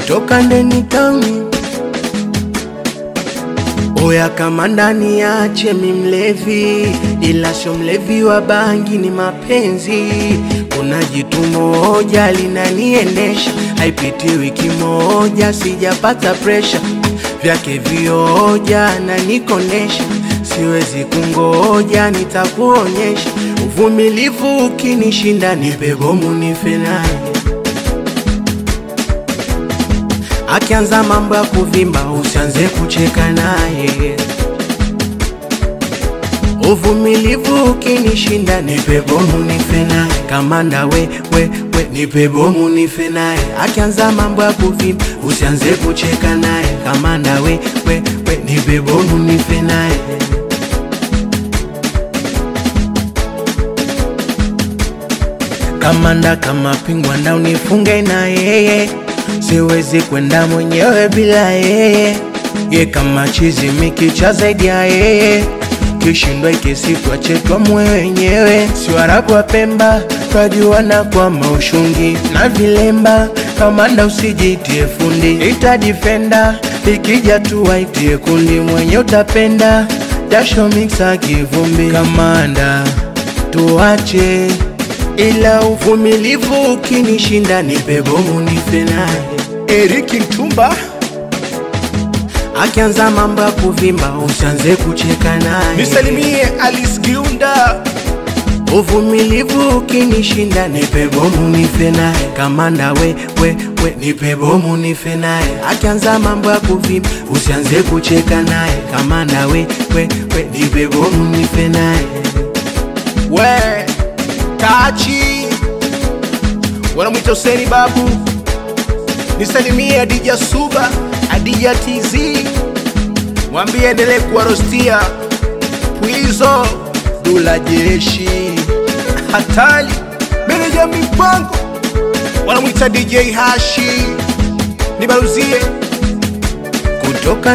kutoka ndeni tauni Oya kama ndani yache mi mlevi, ila sio mlevi wa bangi, ni mapenzi. Kuna jitu moja linaniendesha, haipiti wiki moja sijapata presha vyake vioja na nikondesha, siwezi kungoja, nitakuonyesha uvumilivu. Ukinishinda nipe bomu nife naye Akianza mambo ya kuvimba usianze kucheka naye. Uvumilivu ukinishinda nipe bomu nife naye. Kamanda we, we, we nipe bomu nife naye. Akianza mambo ya kuvimba usianze kucheka naye. Kamanda we, we, we nipe bomu nife naye. Kamanda kama pingwa na unifunge na yeye siwezi kwenda mwenyewe bila yeye. Ye kama chizi mikicha zaidi ya yeye, kishindwa ikisitwa chetwa mwe wenyewe. Si Waarabu wa Pemba twajuana kwa maushungi na vilemba. Kamanda usijitie fundi, ita defender ikija tu waitie kundi, mwenye utapenda jasho mixa kivumbi. Kamanda tuache ila uvumilivu ukinishinda nipe bomu nife naye. Eriki Mtumba, Akianza mambo ya kuvimba usianze kucheka naye. nisalimie Alice Giunda, Uvumilivu ukinishinda nipe bomu nife naye. Kamanda we, we, we nipe bomu nife naye. Akianza mambo ya kuvimba usianze kucheka naye. Kamanda we, we, we nipe bomu nife naye. we Tachi, wanamwita Huseni Babu, nisalimie Adija Suba, Adija TZ, mwambie endelee kuwarostia Pwizo, Dula Jeshi, Hatali, meneja mipango, wanamwita DJ Hashi, nibaruzie Kutoka